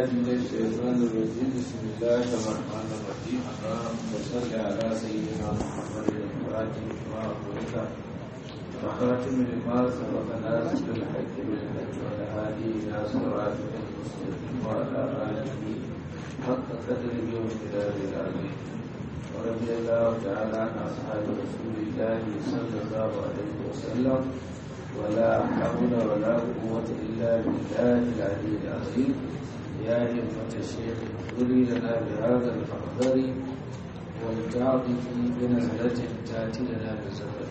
بالله من الشيطان الرجيم بسم الله الرحمن الرحيم اللهم صل على سيدنا محمد الفاتح لما أغلق وخاتم لما سبق ناصر الحق بالحق والهادي إلى صراطك المستقيم وعلى آله حق قدره وامتداد العظيم ورضي الله تعالى عن أصحاب رسول الله صلى الله عليه وسلم ولا حول ولا قوة إلا بالله العلي العظيم يا همة الشيخ اغفري لنا بهذا المحضر والتعطف بنزلة تأتي لنا بزفر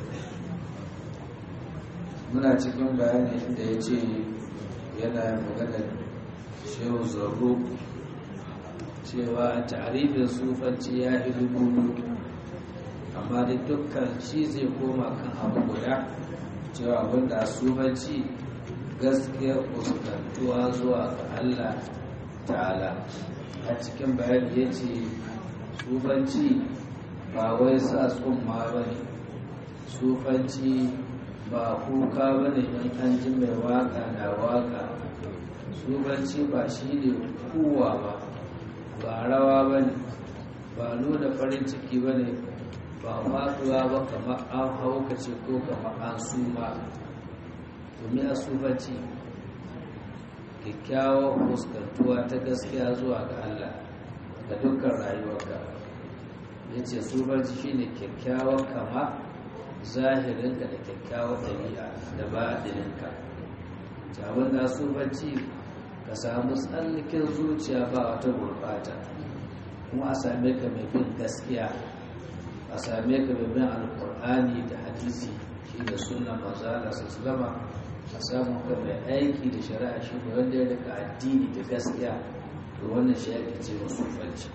muna cikin bayani inda ya ce yana maganar shehu zarro cewa tarifin sufanci ya yi dubu amma da dukkan shi zai koma kan abu guda cewa abinda sufanci gaskiya fuskantuwa zuwa ga Allah ta'ala a cikin bayani ya ce sufanci ba wai sa tsumma ba ne sufanci ba kuka ba ne in an ji mai waka na waka sufanci ba shi ne kuwa ba ba rawa ba ne ba nuna farin ciki ba ne ba faduwa ba kamar an haukace ko kamar an suma domin a sufanci kyakkyawar fuskantuwa ta gaskiya zuwa ga Allah ga dukkan rayuwarka ya ce sufanci shine kyakkyawar kama zahirinka da kyakkyawar ɗabi'a da baɗininka jawon na sufanci ka samu tsallakin zuciya ba wata gurɓata kuma a same ka mai bin gaskiya a same ka mai bin alkur'ani da hadisi shi da sunan mazala su zama a samun ka mai aiki da shari'a shi ne wanda ya rika addini da gaskiya da wannan shi ake ce wa sufanci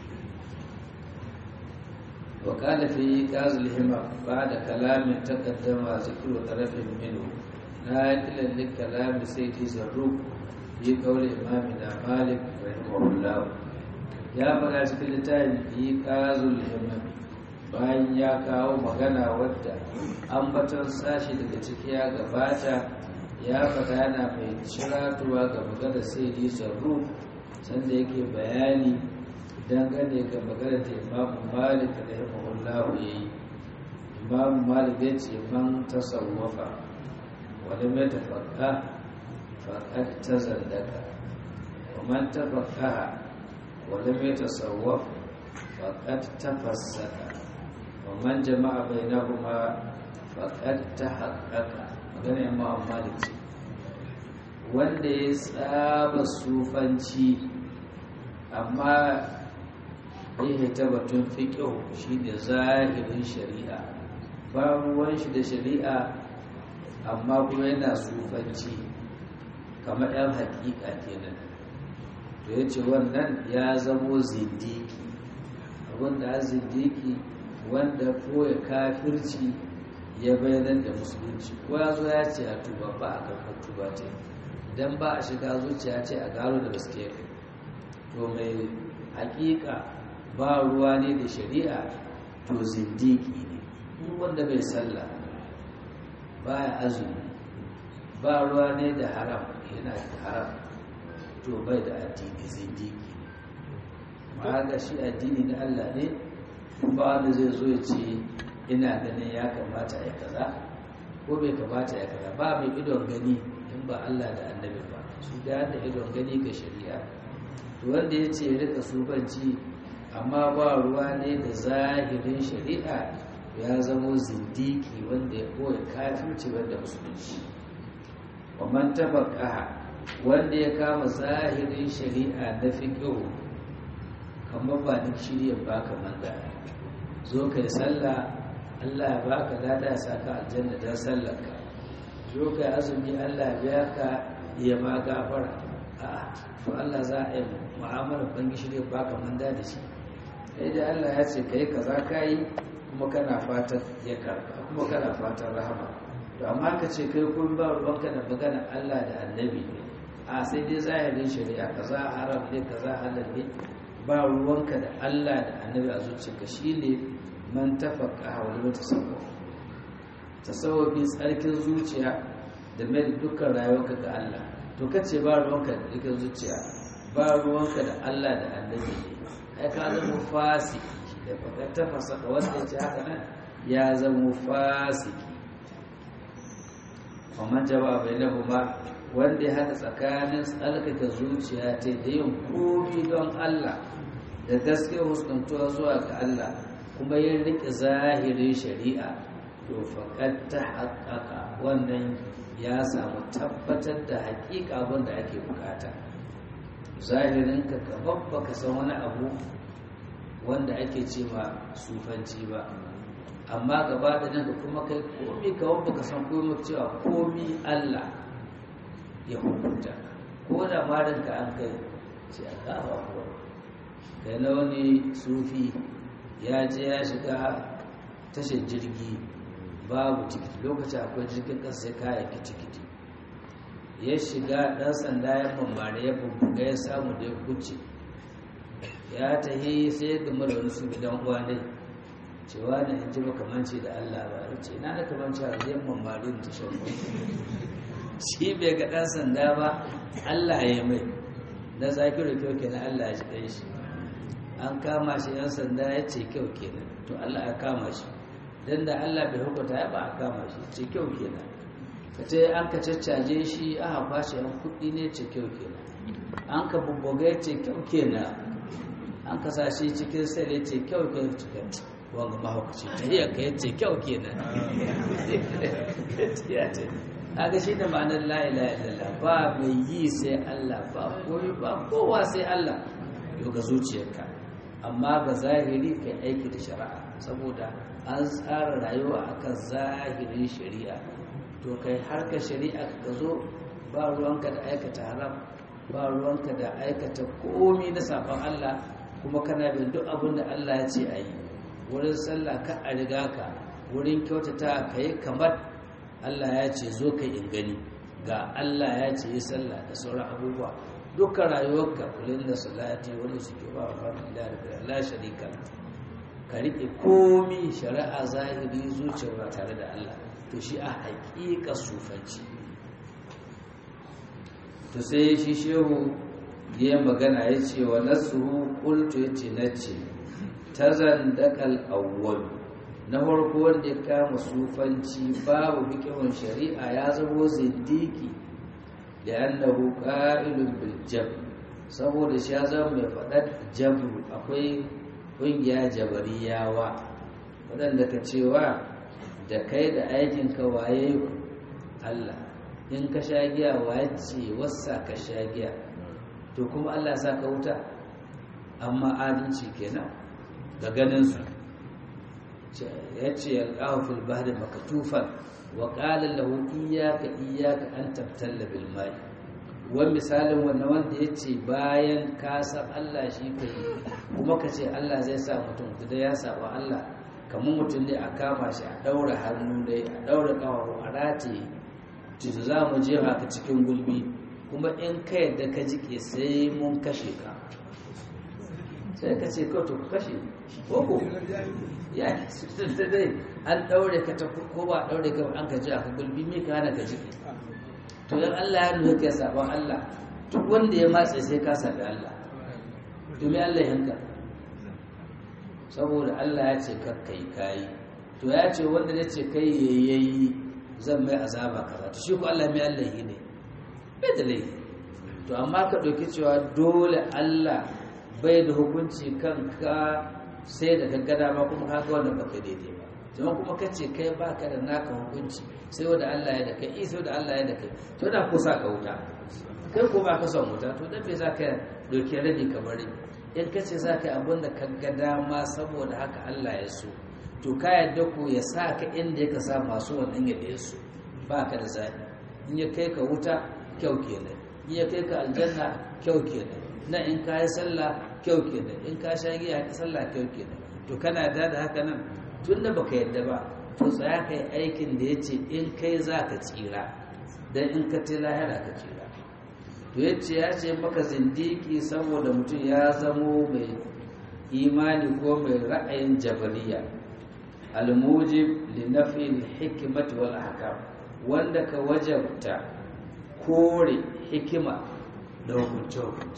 وقال في قاز الهمة بعد كلام تقدم ذكر طرف منه ناقلا لكلام سيدي زروق في قول إمامنا مالك رحمه الله يا فلا cikin littafin fi qazul himam bayan ya kawo magana wadda ambaton sashi daga ciki ya gabata ya faɗa yana mai ciratuwa ga magana sai di zarru sanda yake bayani dangane ga magana da imamu malik da rahimahullahu ya yi imamu malik ya ce man tasawwafa wani mai tafakka faƙad ta zandaka wa man tafakka wani mai tasawwaf faƙad ta fassaka wa man jama'a bai na kuma faƙad ta haƙaƙa magana imamu malik ce wanda ya tsaba sufanci amma ya ta batun fiƙihu shi da zahirin shari'a ba ruwan shi da shari'a amma kuma yana sufanci kamar ɗan haƙiƙa kenan to ya ce wannan ya zamo zindiki abinda a zindiki wanda ko ya kafirci ya bayanar da musulunci ko ya zo ya ce a tuba ba a karɓar tuba ce idan ba a shiga zuciya ce a gano da gaske to mai haƙiƙa ba ruwa ne da shari'a to zindiki ne wanda bai sallah ba ya azumi ba ruwa ne da haram yana da haram to bai da addini zindiki ne ma ga shi addini na Allah ne ba wanda zai zo ya ce ina ganin ya kamata ya kaza ko bai kamata ya kaza ba mai idon gani in ba Allah da annabi ba su da idon gani ga shari'a to wanda ya ce rika sufanci amma ba ruwa ne da zahirin shari'a ya zamo zindiki wanda ya koya kafirci wanda musulunci man tafaqaha wanda ya kama zahirin shari'a na fiqhu kamar ba duk shirya baka manga zo kai sallah Allah ya baka lada saka aljanna dan sallarka zo kai azumi Allah ya ka ya ma gafara a to Allah za a yi mu'amalar bangi shirya baka manda da shi sai da Allah ya ce kai kaza kai kuma kana fatan ya karba kuma kana fatan rahama to amma ka ce kai kun ba ruwanka da magana Allah da annabi a sai dai zahirin shari'a kaza haram ne kaza halal ne ba ruwanka da Allah da annabi a zuciyarka shine man tafaqqa wa lam tasawwuf tasawwufin tsarkin zuciya da mai dukkan rayuwarka ga Allah to kace ba ruwanka da dukkan zuciya ba ruwanka da Allah da annabi ai ka zama fasiki da baka tafasa ka wanda ya ce haka nan ya zama fasiki kuma jawab bainahuma wanda ya haɗa tsakanin tsalkaka zuciya ta da yin komi don Allah da gaske huskantuwa zuwa ga Allah kuma yin riƙe zahirin shari'a to faƙad ta haƙaƙa wannan ya samu tabbatar da haƙiƙa wanda ake bukata zahirinka ka babba ka san wani abu wanda ake ce ma sufanci ba amma gaba da nan kuma kai komi ka babba ka san komi cewa komi Allah ya hukunta ko da marinka an kai ce a kafa kuwa kai na wani sufi ya je ya shiga tashar jirgi babu tikiti lokaci akwai jirgin ƙasa sai kaya kitikiti ya shiga ɗan sanda ya bambare ya bubbuga ya samu da ya kuce ya tahi sai ya gama da wani su gidan uwa ne cewa na in ji makamanci da Allah ba ya ce na da kamanci a zai bambare da tashar shi bai ga ɗan sanda ba Allah ya mai na zakiru kyau kenan Allah ya ji ɗan shi an kama shi yan sanda ya ce kyau kenan to Allah ya kama shi dan da Allah bai hukunta ya ba a kama shi ce kyau kenan ka ce an ka caccaje shi aka kwashe yan kuɗi ne ce kyau kenan an ka bubbuga ya ce kyau kenan an ka sa shi cikin sai ya ce kyau kenan cikin wanga mahaukaci ta iya ka ya ce kyau kenan ya ce kaga shi da ma'anar la ilaha illallah ba mai yi sai Allah ba koyi ba kowa sai Allah yau ga zuciyarka amma ga zahiri kai aiki da shari'a saboda an tsara rayuwa akan zahirin shari'a to kai harka shari'a ka zo ba ruwanka da aikata haram ba ruwanka da aikata komi na sabon Allah kuma kana bin duk abin da Allah ya ce a yi wurin sallah ka a riga ka wurin kyautata ka yi kamar Allah ya ce zo ka in gani ga Allah ya ce yi sallah da sauran abubuwa dukkan rayuwarka kulin da salati wani suke ba wa fadin da Allah sharika ka riƙe komi shari'a zahiri zuciyar ba tare da Allah to shi a haƙiƙa sufanci to sai shi shehu ya magana ya ce wa nasuhu qultu ya ce na ce tazandaqal awwal na farko wanda ya kama sufanci babu fikihun shari'a ya zamo zindiki da annahu qa'ilun bil jabr saboda shi ya zama mai faɗar jabru akwai ƙungiya jabariyawa waɗanda ka cewa da kai da aikin ka waye Allah in ka sha giya waye ce wasa ka sha giya to kuma Allah sa ka wuta amma adalci kenan ga ganin su ya ce yalqahu fil bahri makatufan wa qala lahu iyyaka iyyaka an tabtalla bil ma'i wa misalin wannan wanda yace bayan ka san Allah shi kai kuma ka ce Allah zai sa mutum da ya saba Allah kamar mutum ne a kama shi a daura hannu dai a daura kawo a rataye tutu za mu je ka cikin gulbi kuma in ka yadda ka jike sai mun kashe ka sai ka ce kawai to kashe koko ya da dai an daure ka ta ko ba daure ka an ka ji aka gulbi me ka hana ka ji to dan Allah ya nuna kai sabon Allah duk wanda ya matse sai ka sabi Allah to me Allah yanka saboda Allah ya ce kakkai kai to ya ce wanda ya ce kai yayi zan mai azaba kaza to shi ko Allah mai Allah yi ne bai da laifi to amma ka dauki cewa dole Allah bai da hukunci kanka sai da gaggada ma kuma haka wannan baka daidai ba jama'a kuma kace kai baka da naka hukunci sai wanda Allah ya da kai isa wanda Allah ya da kai to da ko sa ka wuta kai ko ba ka son wuta to dan me zaka doke rabi kamar in kace zaka yi abin da ka ga dama saboda haka Allah ya so to ka yadda ko ya sa ka inda ya sa masu wannan ya su ba ka da zaɓi in ya kai ka wuta kyau kenan in ya kai ka aljanna kyau kenan na in ka yi sallah kyau kenan in ka sha giya ka sallah kyau kenan to kana da da haka nan tun da baka yadda ba to tsaya ka yi aikin da ya ce in kai za ka tsira don in ka ce lahira ka tsira to ya ce ya ce maka zindiki saboda mutum ya zamo mai imani ko mai ra'ayin jabariya almujib li nafi hikmati wal ahkam wanda ka wajabta kore hikima da hukunce hukunce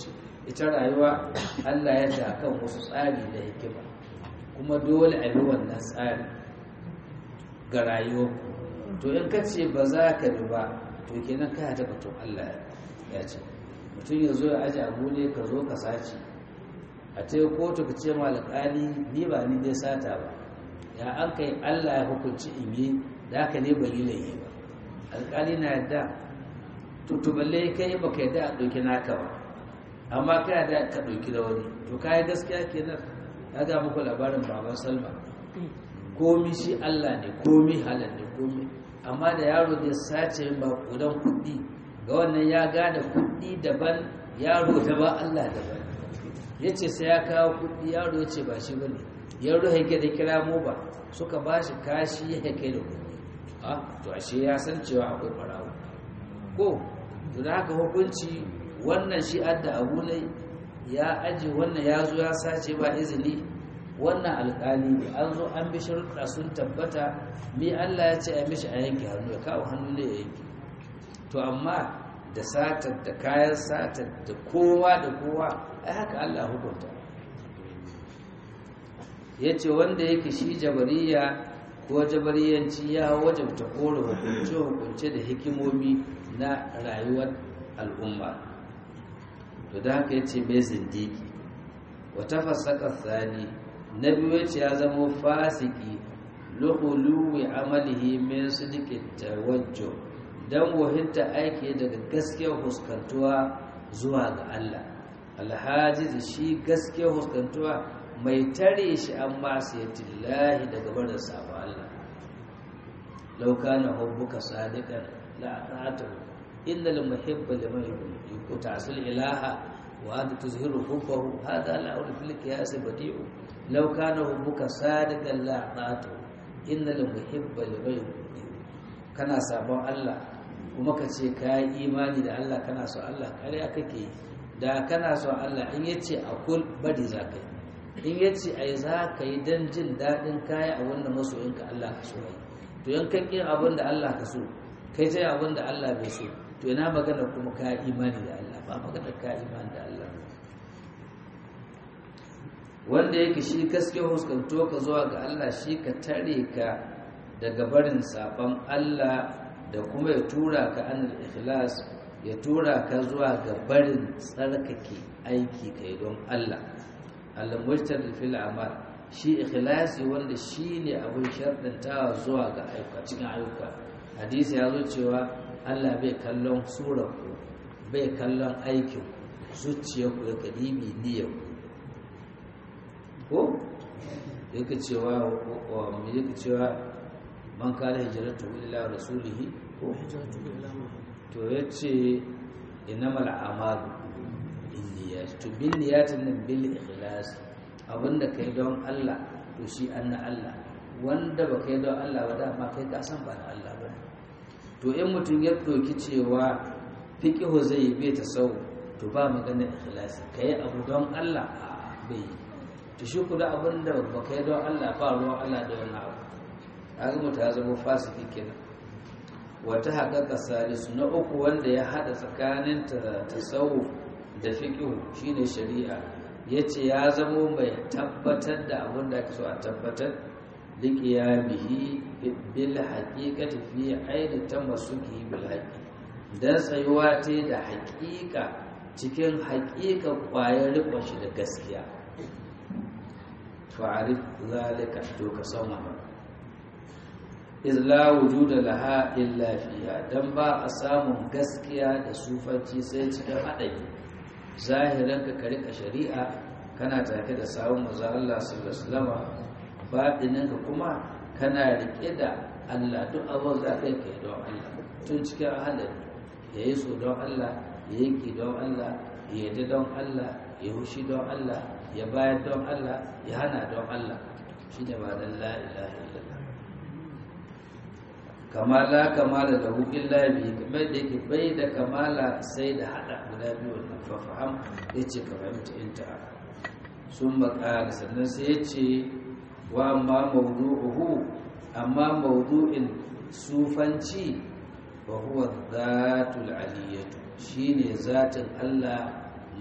ita rayuwa Allah ya ta kan wasu tsari da hikima kuma dole a bi wannan tsari ga rayuwar to in ka ce ba za ka bi ba to kenan ka ta batun Allah ya ce mutum ya zo ya aji abu ne ka zo ka sace a ta kotu ka ce ma alƙali ni ba ni dai sata ba ya an kai Allah ya hukunci in yi da haka ne ban yi laifi ba alƙali na yadda tutuballe kai ba ka yadda a ɗauki naka ba amma ka yadda ka ɗauki da wani to ka yi gaskiya kenan ya ga muku labarin baban salma komi shi Allah ne komi halal ne komi amma da yaro da sace ba kudan kuɗi ga wannan ya gane kuɗi daban yaro da ba Allah daban ya ce sai ya kawo kuɗi yaro ya ce ba shi ba ne yaro haike da kira mu ba suka ba shi kashi ya kai da kuɗi a to ashe ya san cewa akwai ɓarawo ko to da haka hukunci wannan shi adda abu ne ya aji wannan ya zo ya sace ba izini wannan alƙali an zo an bi sharuɗa sun tabbata mi Allah ya ce a mishi a yanke hannu ya kawo hannu ne ya yanke to amma da satar da kayan satar da kowa da kowa ai haka Allah hukunta ya ce wanda yake shi jabariya ko jabariyanci ya wajabta kore hukunce-hukunce da hikimomi na rayuwar al'umma to da haka ya ce mai zindiki wata fasaka tsani na biyu ya ce ya zama fasiki luhuluwi amalihi min sidikin tawajjo don wahinta aiki daga gaskiyar huskantuwa zuwa ga Allah alhaji shi gaskiyar huskantuwa mai tare shi an masu yatillahi daga barin sabon Allah lauka na hubbuka sadiqan la ta'atu innal muhibba liman yutasil ilaha wa anta tuzhiru hubbahu hada la ul fil qiyas badi'u law kana hubbuka sadiqan la ta'atu innal muhibba liman kana sabon Allah kuma ka ce ka yi imani da Allah kana so Allah ƙarya kake da kana so Allah in yace akul bari za ka yi in ya ce ai za ka yi don jin daɗin kaya a wannan masoyinka Allah ka so yi to yan kan yin abin da Allah ka so kai ta abin da Allah bai so to ina magana kuma ka imani da Allah ba magana ka imani da Allah wanda yake shi gaske huskanto ka zuwa ga Allah shi ka tare ka daga barin sabon Allah da kuma ya tura ka anil ikhlas ya tura ka zuwa ga barin tsarkake aiki kai don Allah al-mujtahid fil amal shi ikhlasi wanda shine abin sharɗantawa zuwa ga ayyuka cikin ayyuka hadisi ya zo cewa Allah bai kallon surar ku bai kallon aikin zuciyar ku da kadibi niyyar ku ko yake cewa wa me yake cewa man kana hijratu ila rasulihi ko to yace innamal a'malu binniyat to binniyatin nan bil ikhlas abinda kai don Allah to shi anna Allah wanda ba kai don Allah ba dama kai ka san ba na Allah ba to in mutum ya doki cewa fiqhu zai bai ta sau to ba magana ikhlasi kai abu don Allah bai to shi kuda abinda ba kai don Allah ba ruwan Allah da wannan abu kaga mutum ya zama fasiki kenan wata haƙaƙa salisu na uku wanda ya haɗa tsakanin tasawuf da fiƙihu shine shari'a ya ce ya zamo mai tabbatar da abin da ake so a tabbatar liƙiya bihi bil haƙiƙati fi aini ta masuki bil haƙi don tsayuwa ta da haƙiƙa cikin haƙiƙa ƙwayar riƙon shi da gaskiya fa'arif zalika to ka san wannan iz la wujuda laha illa fiha dan ba a samun gaskiya da sufanci sai cikin haɗari zahiran ka ka rika shari'a kana take da sawun manzo Allah sallallahu alaihi wasallam batinin ka kuma kana rike da Allah duk abin za kai kai don Allah tun cikin haɗari yayi so don Allah yayi ki don Allah ya yi don Allah ya hushi don Allah ya bayar don Allah ya hana don Allah shine ba dan la ilaha illallah kamala kamala da hukin labi kamar da yake bai da kamala sai da hada guda biyu wannan fafaham ya ce ka fahimta inta sun makara sannan sai ya ce wa amma mawdu'uhu amma mawdu'in sufanci wa huwa zatul aliyatu shine zatin Allah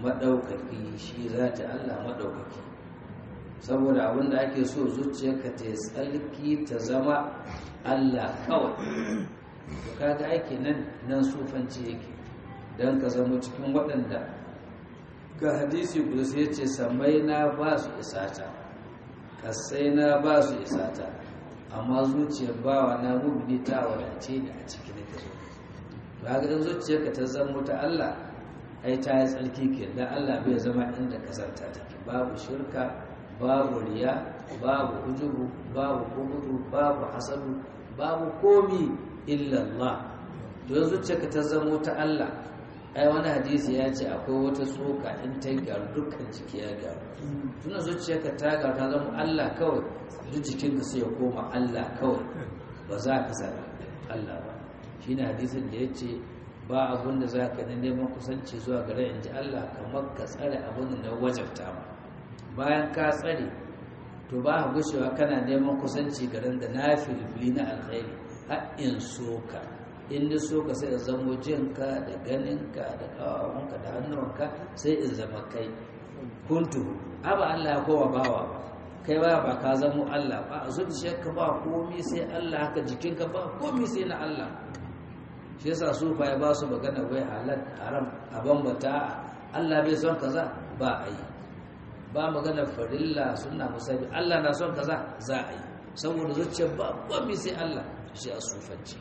maɗaukaki shi zati Allah maɗaukaki saboda abin da ake so zuciyarka ta yi tsarki ta zama Allah kawai to kaga aiki nan nan sufanci yake don ka zama cikin waɗanda ga hadisi kudusi ya ce samai na ba su isata kasai na ba su isata amma zuciyar bawa na mubini ta wadace da a cikin da zo ba ga zuciyarka ta zama ta Allah ai ta yi tsarki ke dan Allah bai zama inda kasarta take babu shirka babu riya babu ujubu babu kubutu babu hasadu babu komi illallah to zuciyarka ta zama ta Allah ai wani hadisi ya ce akwai wata tsoka in ta gyaru dukkan jiki ya gyaru tuna zuciyarka ta gyaru ta zama Allah kawai duk jikinka sai ya koma Allah kawai ba za ka sami Allah ba shi ne hadisin da ya ce ba abin da za ka neman kusanci zuwa gare in ji Allah kamar ka tsare abin da na wajabta ma bayan ka tsare to ba ka gushewa kana neman kusanci garin da na filfili na alkhairi har in soka in ni soka sai in zamo jinka da ganinka da kawawanka da hannuwanka sai in zama kai kuntu aba Allah ya kowa bawa ba kai ba ba ka zamo Allah ba a zuciyarka ba komi sai Allah haka jikinka ba komi sai na Allah shi yasa su fa ya ba su magana wai halal haram a bambata Allah bai son kaza ba a yi ba magana farilla suna musabi Allah na son kaza za a yi saboda zuciyar ba komi sai Allah shi a sufanci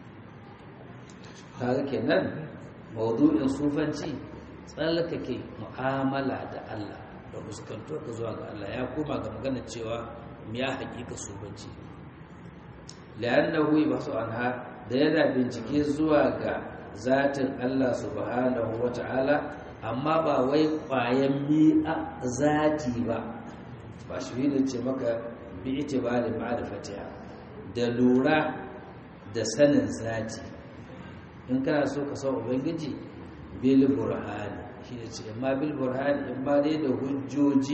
kaga kenan maudu'in sufanci tsallakake mu'amala da Allah da fuskanto ka zuwa ga Allah ya koma ga magana cewa ya hakika sufanci la'annahu yabsu anha da yana bincike zuwa ga zatin Allah subhanahu wata'ala amma ba wai kwayan mi'a zati ba ba shi ne ce maka bi itibari ma'rifatiha da lura da sanin zati in kana so ka san ubangiji bil burhani shi ne ce amma bil burhani in ba dai da hujjoji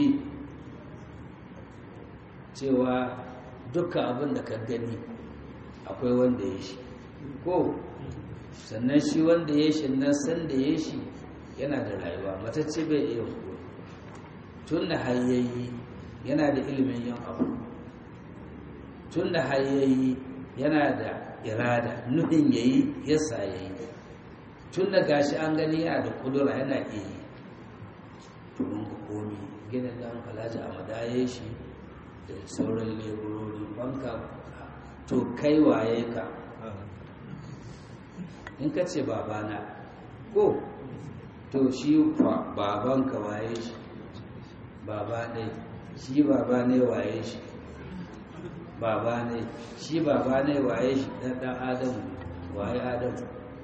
cewa dukkan abin da ka gani akwai wanda ya shi ko sannan shi wanda ya shi nan san da ya shi yana da rayuwa matacce bai iya ko tun da hayyayi yana da ilimin yin abu tun da hayyayi yana da irada nufin yayi yasa yayi tun da gashi an gani yana da kudura yana iya yi turun ka komi gina dan alhaji a madaye shi da sauran leburori banka to kai waye ka in ka ce babana ko to shi babanka waye shi baba ne shi baba ne waye shi baba ne shi baba ne waye shi dan dan adamu waye adamu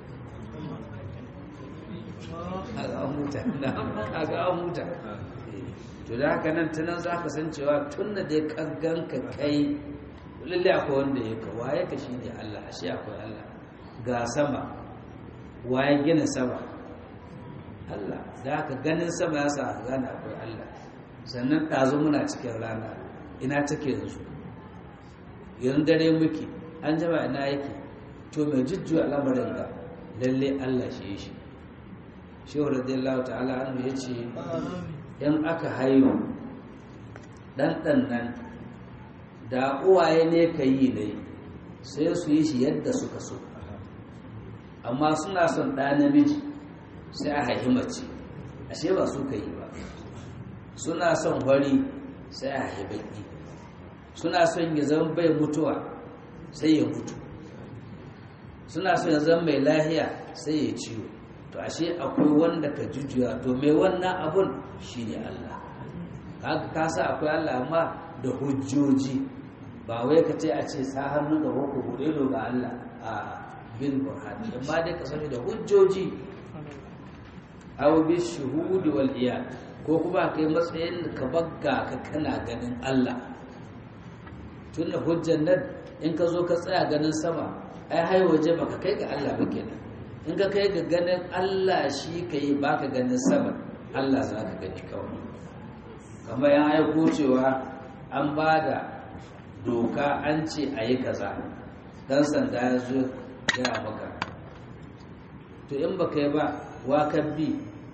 aga an huta aga an huta to da haka nan tunan za ka san cewa tun da dai kaggan ka kai lalle akwai wanda ya ka waye ka shi ne Allah ashe akwai Allah ga sama waye gina sama Allah da haka ganin sama ya sa gane akwai Allah sannan ɗazu muna cikin rana ina take yanzu yanzu dare muke an jama ina yake to mai jujjuwa lamarin ga lalle Allah shi shi shehu radiyallahu ta'ala anhu ya ce in aka haihu ɗanɗan nan da uwaye ne ka yi ne sai su yi shi yadda suka so amma suna son ɗa namiji sai a haihi mace ashe ba su ka yi ba suna son wari sai a haihi baki suna son ya zama bai mutuwa sai ya mutu suna son ya zama mai lahiya sai ya ciwo to ashe akwai wanda ka jujjuya to mai wannan abun shine Allah kaga ka sa akwai Allah amma da hujjoji ba wai ka ce a ce sa hannu da hoko bude ga Allah a bil burhani amma dai ka sani da hujjoji aw bi shuhudi wal iyad ko kuma kai matsayin ka bagga ka kana ganin Allah tun da hujjan nan in ka zo ka tsaya ganin sama ai hai waje baka kai ga Allah ba kenan in ka kai ga ganin Allah shi ka yi baka ganin sama Allah za ka gani kawai kamar yan aiko cewa an ba da doka an ce a yi kaza dan sanda ya zo ya maka to in baka yi ba wakan bi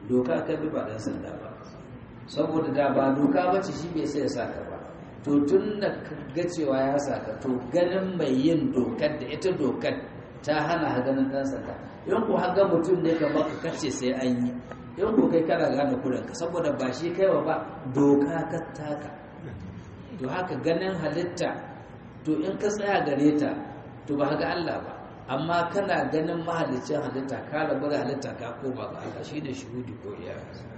doka ka bi ba dan sanda ba saboda da ba doka bace shi bai sai ya saka ba to tun da ga cewa ya saka to ganin mai yin dokar da ita dokar ta hana ha ganin dan sanda in ku haga mutum ne ka baka kace sai an yi in ku kai kana gane kuranka saboda ba shi kaiwa ba doka ka taka to haka ganin halitta to in ka tsaya gare ta to ba ga Allah ba amma kana ganin mahalicin halitta ka rabu da halitta ka koma ga Allah shine shuhudi ko iya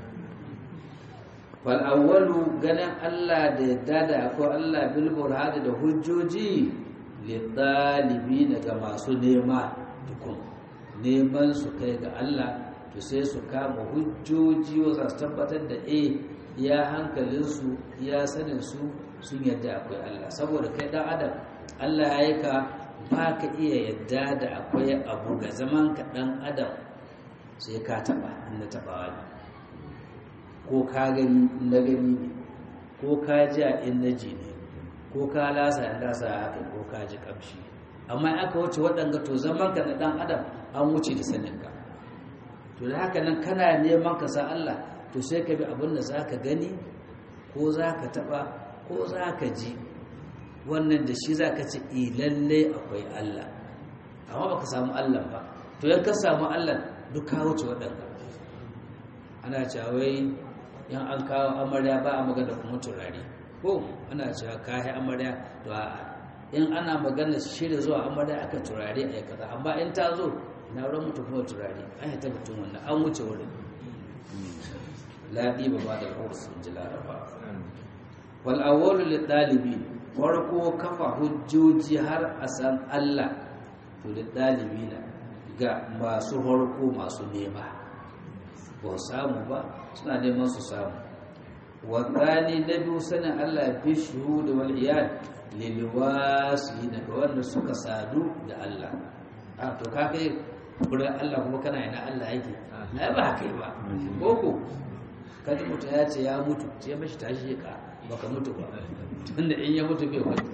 fal awwalu ganin Allah da yadda da akwai Allah bil burhani da hujjoji li talibin ga masu nema tukun neman su kai ga Allah to sai su kama hujjoji wa su tabbatar da eh ya hankalinsu ya sanin su sun yadda akwai Allah saboda kai dan adam Allah ya yi ka ba ka iya yadda da akwai abu ga zaman ka dan adam sai ka taba inda tabawa ne ko ka gani na gani ne ko ka ji a in na ji ne ko ka lasa in lasa haka ko ka ji kamshi amma aka wuce waɗanga to zaman ka na dan adam an wuce da saninka to da haka nan kana neman ka sa Allah to sai ka bi abin da za ka gani ko za ka taɓa ko za ka ji wannan da shi za ka ce lalle akwai Allah amma ba ka samu Allah ba to yan ka samu Allah duk ka wuce waɗanda ana cawai yan an kawo amarya ba a magana kuma turare ko ana cewa kayi amarya to a in ana magana shirya zuwa amarya aka turare a kaza amma in ta zo na wurin mutum kuma turare an yi tabbatun wannan an wuce wurin laɗi ba ba da sun ji laraba wal awwalu lil dalibi farko kafa hujjoji har a san Allah to lil dalibina ga masu farko masu nema ba samu ba suna neman su samu wadani na biyu sanin Allah fi shuhudu wal iyad lil wasi daga wanda suka sadu da Allah a to ka kai wurin Allah kuma kana yana Allah yake ai ba kai ba koko kaji mutum ya ce ya mutu sai mashi tashi ka baka mutu ba tunda in ya mutu bai mutu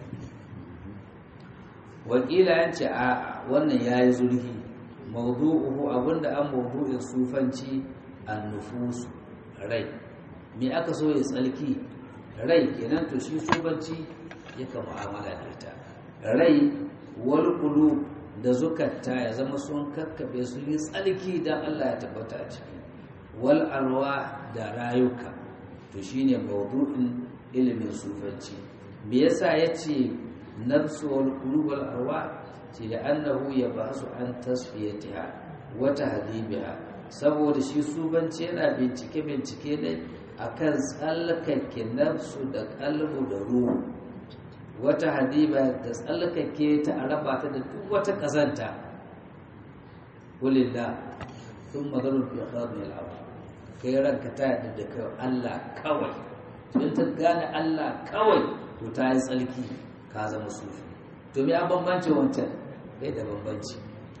wakila ya ce a wannan ya yi zurhi mawdu'uhu abinda an mawdu'in sufanci an nufusu rai me aka so ya tsalki rai kenan to shi sufanci yaka mu'amala da ita rai wal qulub da zukatta ya zama sun kakkabe su yi tsalki dan Allah ya tabbata a ciki wal arwa da rayuka to shine mawdu'in ilimin sufanci me yasa yace nafsu wal qulub wal arwa ce da annahu yabasu an tasfiyatiha wa tahdibiha saboda shi sufanci yana bincike bincike ne akan tsallakake nafsu da kalbu da ruhu wata hadiba da tsallakake ta a raba ta da duk wata kazanta kulillah sun mazarun fi khadin al'abu kai ranka ta yadda da kai Allah kawai in ta gane Allah kawai to ta yi tsalki ka zama sufi to me a bambanci wancan kai da bambanci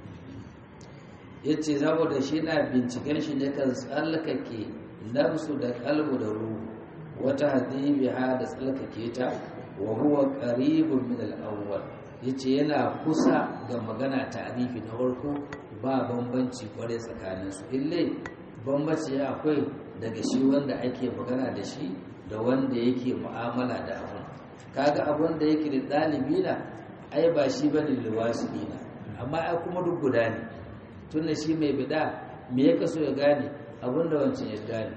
yace saboda shi na binciken shi ne kan tsallakake nafsu da kalbu da ruhu wata hadibiha da tsallakake ta wa huwa qaribun min al-awwal yace yana kusa ga magana ta'rifi na farko ba bambanci kware tsakanin su ille bambanci akwai daga shi wanda ake magana da shi da wanda yake mu'amala da abun kaga abun da yake da dalibi na ai ba shi bane liwasina amma ai kuma duk guda ne tunda shi mai bida me yake so ya gane abun da wancan ya gane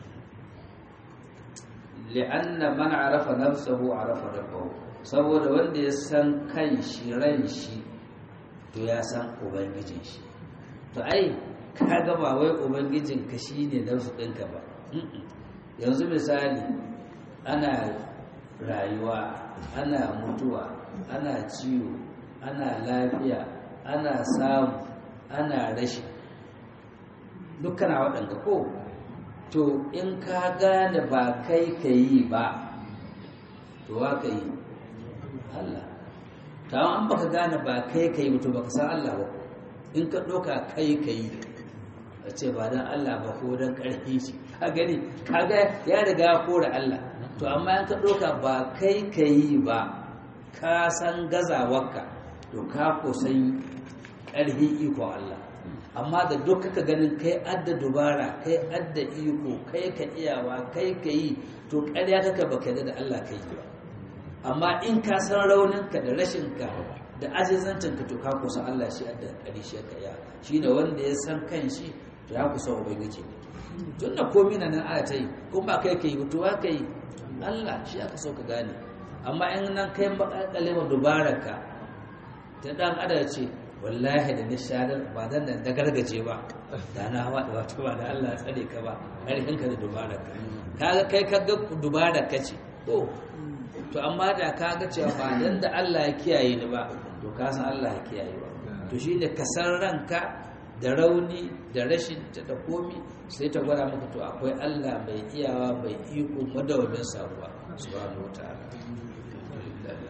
li'anna man arafa nafsahu arafa rabbahu saboda wanda ya san kan shi ran shi to ya san ubangijin shi to ai kaga ba wai ubangijin ka shine nafsu ɗinka ba yanzu misali ana rayuwa ana mutuwa ana ciwo ana lafiya ana samu ana rashi dukkan waɗanda ko to in ka gane ba kai ka yi ba to wa ka yi Allah ta an baka gane ba kai ka yi to baka san Allah ba in ka ɗauka kai ka yi a ce ba don Allah ba ko don ƙarfi shi ka gani ka ga ya riga ya kora Allah to amma in ka ɗauka ba kai ka yi ba ka san gazawarka to ka kusan ƙarfi ikon Allah amma da duk kaka ganin kai adda dubara kai adda iko kai ka iyawa kai ka yi to ƙarya kaka baka da Allah kai ba amma in ka san rauninka da rashinka da azizancinka to ka kusa Allah shi adda ƙari shi ka iya shi ne wanda ya san kan shi to ya kusa ubangiji tun da komi na nan aya ta yi kuma ba kai ka yi ba to ka yi Allah shi aka so ka gane amma in nan kai makalkale ma dubararka ta dan adam ce wallahi da nishadar ba dan nan da gargaje ba da na hawa da wato ba da Allah ya tsare ka ba karfin ka da dubararka kaga kai ka ga dubararka ce to to amma da ka ga cewa ba dan da Allah ya kiyaye ni ba to ka san Allah ya kiyaye ba to shine ka san ranka da rauni da rashin ta da komi sai ta gwada maka to akwai Allah mai iyawa mai iko madawamin saruwa subhanahu wataala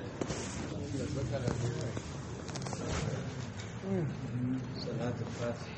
salatul fatih